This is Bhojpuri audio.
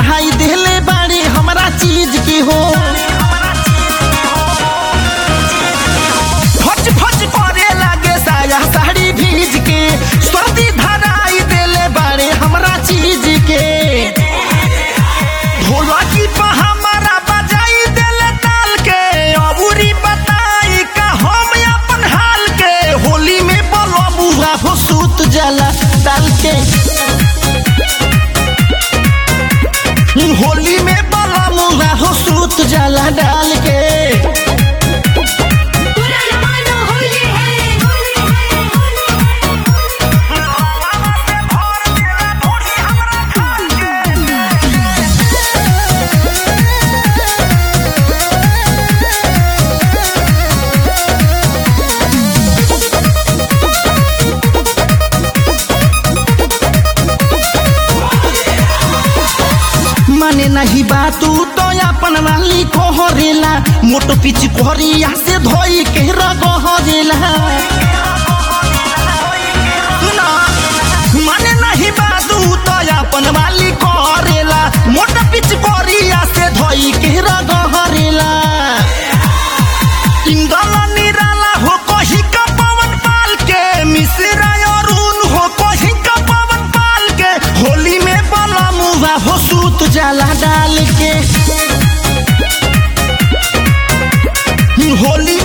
धराई देले बाड़े हमरा चीज के हो फच फच करे लागे साया साड़ी भीज के सर्दी धराई देले बाड़े हमरा चीज के ढोलकी पर हमारा बजाई देले ताल के अबूरी बताई का हम अपन हाल के होली में बोलो बुआ हो सूत जाला डाल के होली में बोलो मुआ हो सूत जाला डाल के पूरा जमाना होली है होली है होली माने नहीं बात तो अपन वाली कोहरेला मोटो पिच कोहरिया से धोई के रगहरेला ना, माने नहीं बात तो अपन वाली कोहरेला मोटो पिच कोहरिया से धोई के रगहरेला इंदल निराला हो कही का पवन पाल के मिश्रा अरुण हो कही का पवन पाल के होली में बला मुआ हो सूत जाला डाल के होली